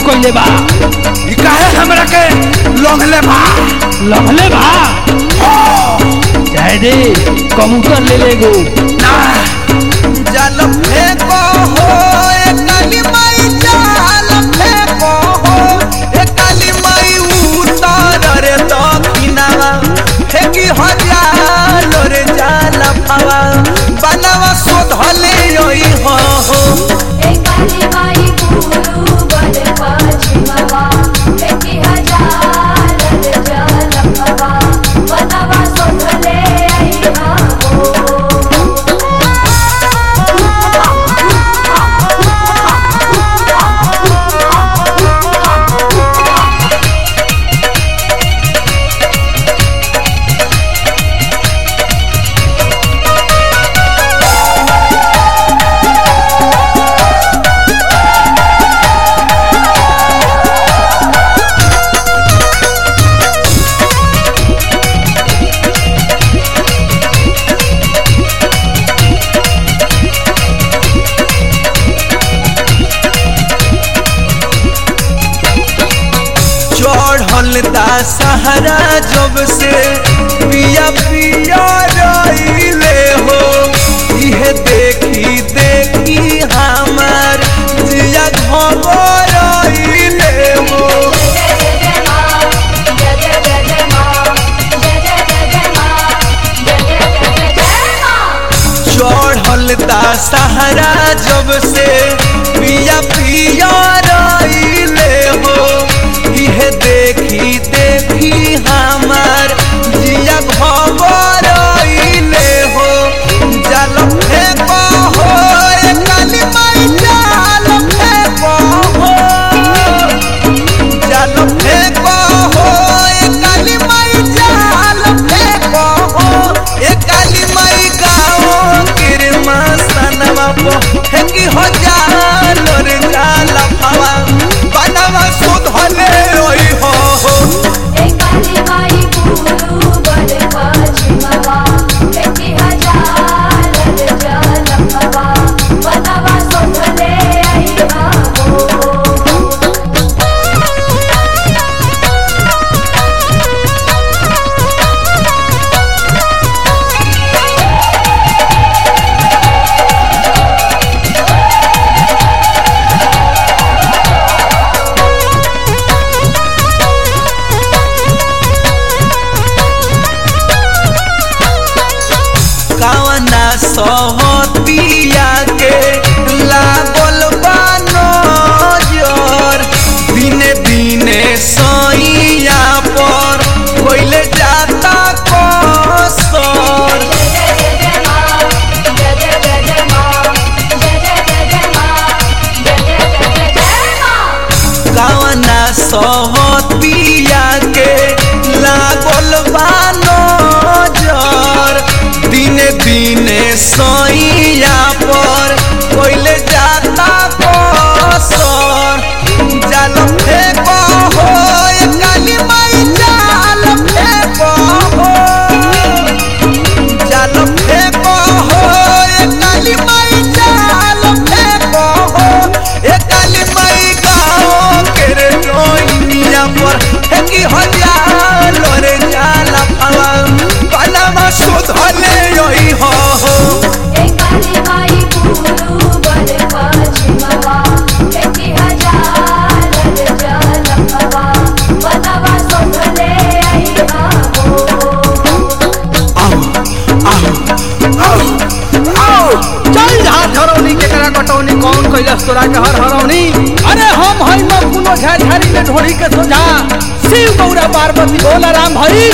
कइले बा ई काहे हमरा के लोंघले बा लहले बा जाए दे कबूतर ले ले गो ना जल फेंको हो ए काली माई जाल फेंको हो ए काली माई उतर रे दक्षिणावा फेंकी हजार रे जाल फावा बनवा शोधले योई हो हो एकाली माई गुरु बन पश्चिमवा बेटी हजार जलपवा बनवा सोधले आईहा चढ़ल दा सहारा जब से पिया पिया रईले हो इहे देखी देखी हमार जिया घबराइले हो जय जय मां जय जय जय जय मां जय जय जय जय मां जय जय जय जय मां चढ़ल दा सहारा जब से पिया पिया रईले हो इहे देखी देखी हमार जिया घबराइले हो जल फेंको हो ए काली माई जाल फेंको हो जल फेंको हो ए काली माई जाल फेंको हो ए काली माई गाओ किरमा सनवा पो फेंकी हो जाल रे जाल फावा बनवा सुधले ओई हो हो एकाली माई गुरु बन पश्चिमवा बेटी हजार जलपवा बनवा सोधले आईहा कावना सहतिया के लागल बानो जोर दिने दिने सैया पर कोइले जाता कसर जय जय जय मां जय जय जय जय मां जय जय जय जय मां जय जय जय जय मां कावना सहतिया के लागल बानो जोर दिने दिने सैया पर कोइले जाता कसर जाल फेंको हो ए काली माई जाल फेंको हो जाल फेंको हो ए काली माई जाल फेंको हो ए काली माई गाओ के रे जोइनिया पर फेंकी हो जाल रे जाल फावा बनवा सुधले ओई हो हो एकाली माई गुरु बन पश्चिमवा बेटी हजार जलपवा बनवा सोधले आईहा चल झार हरौनी केकरा कटौनी कौन कैलस तोरा के हर हरौनी अरे हम हई न कुनो झाझारी में ढोड़ी के सोझा शिव गौरा पार्वती भोला राम भई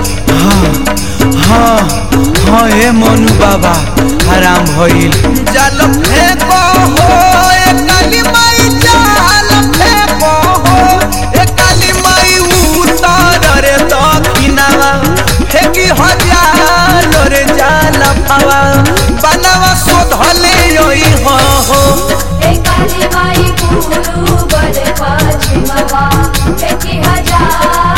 हाँ हाँ ए मनु बाबा हराम भइल जाल फेंको हो ए काली माई जाल फेंको हो ए काली माई उतर रे दक्षिणावा फेंकी हजार रे जाल फावा बनवा शोधले ओई हो हो एकाली माई गुरु बन पश्चिमवा बेटी हजार